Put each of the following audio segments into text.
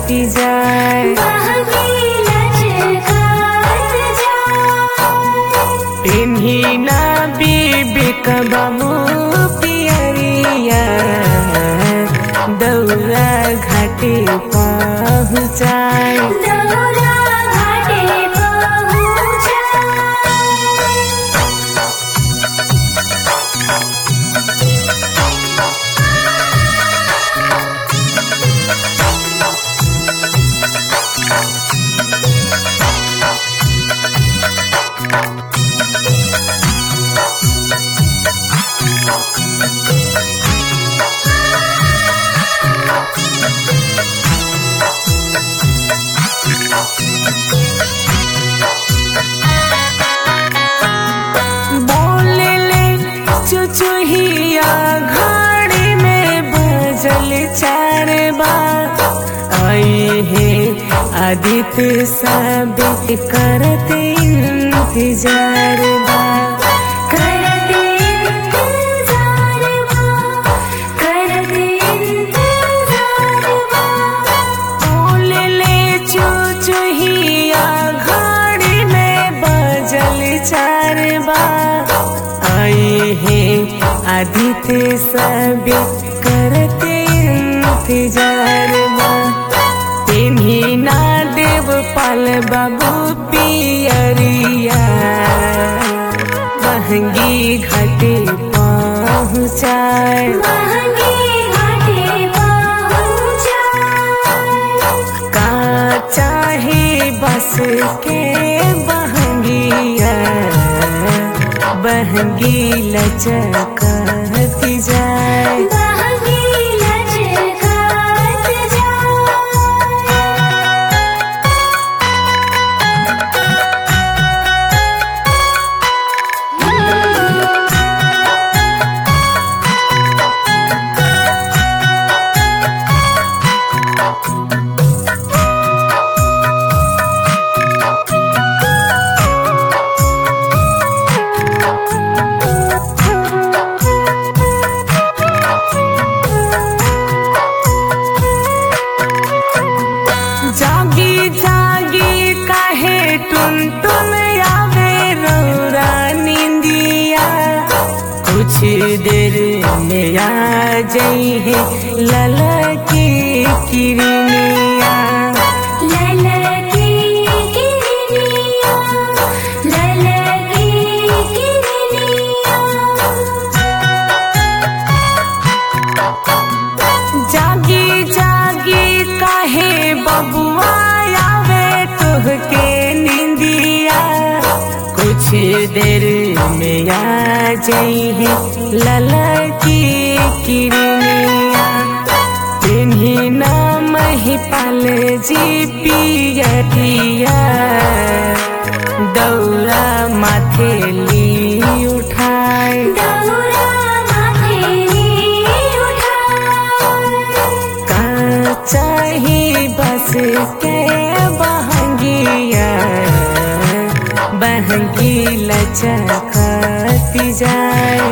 लचकती जाए पिन्ही ना बीबी कबाबू पियरिया दौरा घाटे पहुँचाए बोले ले चुचुहिया घड़ी में बजल चार बार आई है आदित्य साबित करत इंतजार बा बोले ले चुचुहिया घड़ी में बजल चार बार आई है आदित्य साबित करते इंतजार बा तिन्ही ना देव पाल बाबू पियरिया महंगी घाटे पहुँचाए का चाहे बस के बहंगिया बहंगी लचकती जाए जागी जागी काहे टुन टुन आवे रौरा निंदिया कुछ देर में आ जाई है ललकी किरनिया जागी जागी काहे बबुआ आवे तुहके निंदिया कुछ देर में आ जाई है ललकी किरनिया तिन्ही नाम ही पाल जी पियरिया दौरा माथे ली उठाए का चाही बस के बहंगिया बहंगी लचकती जाए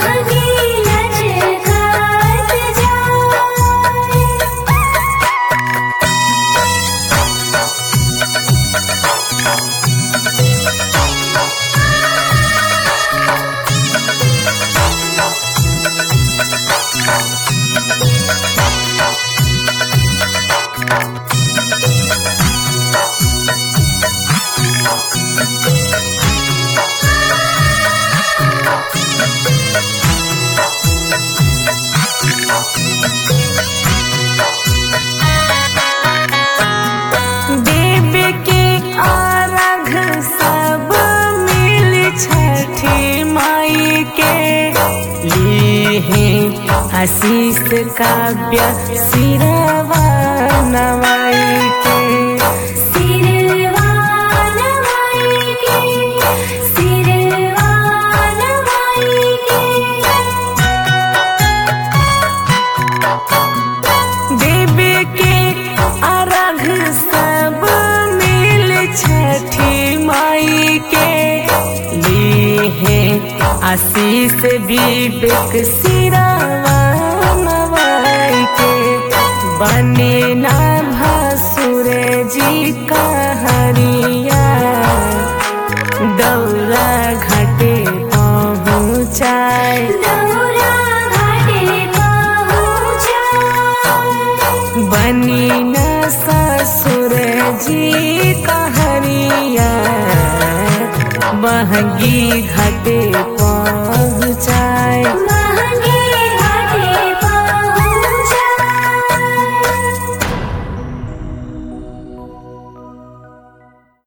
देव के आराघ सब मिल छठी माई के लिए आशीष काव्य सिरवा नवाई के देव के अर्घ सब मिल छठी माई के लिए आशीष विवेक सिरावा नवाई के बने ना भस बहंगी घटे पर